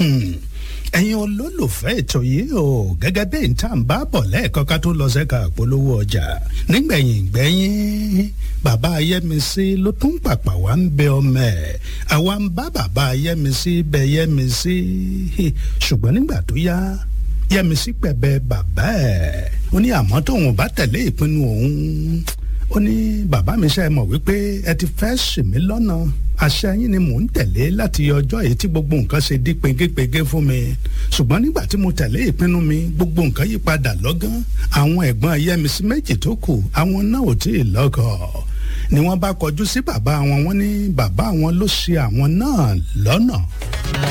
ẹ̀yin olólùfẹ́ ètò yìí o gẹ́gẹ́ bí n tá n bá bọ̀ lẹ́ẹ̀kan ká tó lọ sẹ́ka àpolówó ọjà nígbẹ̀yìn gbẹ́yìn bàbá ayẹ́misí ló tún pàpà wá ń bẹ ọmọ ẹ̀ àwa ń bá bàbá ayẹ́misí bẹ yẹ́misí ṣùgbọ́n nígbà tó yá yẹ́misí pẹ̀bẹ̀ bàbá ẹ̀ ó ní àmọ́ tóun bá tẹ̀lé ìpinnu òun ó ní bàbá mi ṣe mọ̀ wípé ẹ ti fẹ́ ṣì mí lọ́nà àṣẹ yín ni mò ń tẹ̀lé láti ọjọ́ èyí tí gbogbo nǹkan ṣe dí pegépegé fún mi ṣùgbọ́n nígbà tí mo tẹ̀lé ìpinnu mi gbogbo nǹkan yí padà lọ́gán àwọn ẹ̀gbọ́n ayẹ́misí méjì tó kù àwọn náà ò tí ì lọ́kọ ni wọ́n bá kọjú sí bàbá wọn wọ́n ní bàbá wọn ló ṣe àwọn náà lọ́nà.